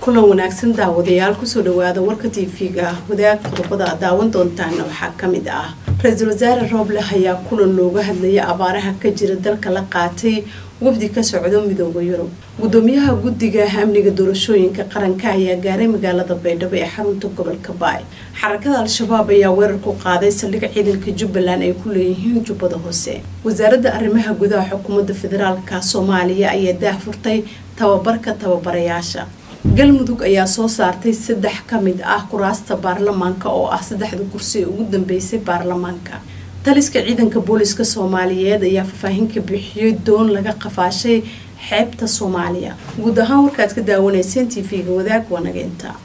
kulan wanaagsan daawadayaal kusoo dhawaada warka tv-ga wadaag qodobada aad daawan doontaana waxaa kamid ah ra-iisul wasaare rooble ayaa kulan looga hadlaya abaaraha ka jira dalka la qaatay wafdi ka socdo midooda yurub gudoomiyaha guddiga amniga doorashooyinka qaranka ayaa gaaray magaalada baydhabo ee xarunta gobolka baay xarakada al-shabaab ayaa weerar ku qaaday saldhig ciidanka jubbaland ay ku leeyihiin jubbada hoose wasaaradda arrimaha gudaha xukuumadda federaalka soomaaliya ayaa daahfurtay tababarka tababarayaasha galmudug ayaa soo saartay saddex ka mid ah kuraasta baarlamaanka oo ah saddexda kursi ee ugu dambeysay baarlamaanka taliska ciidanka booliska soomaaliyeed ayaa faahfaahin ka bixiyey doon laga qafaashay xeebta soomaaliya guud ahaan warkaad ka daawanayseen t v-ga wadaag wanageynta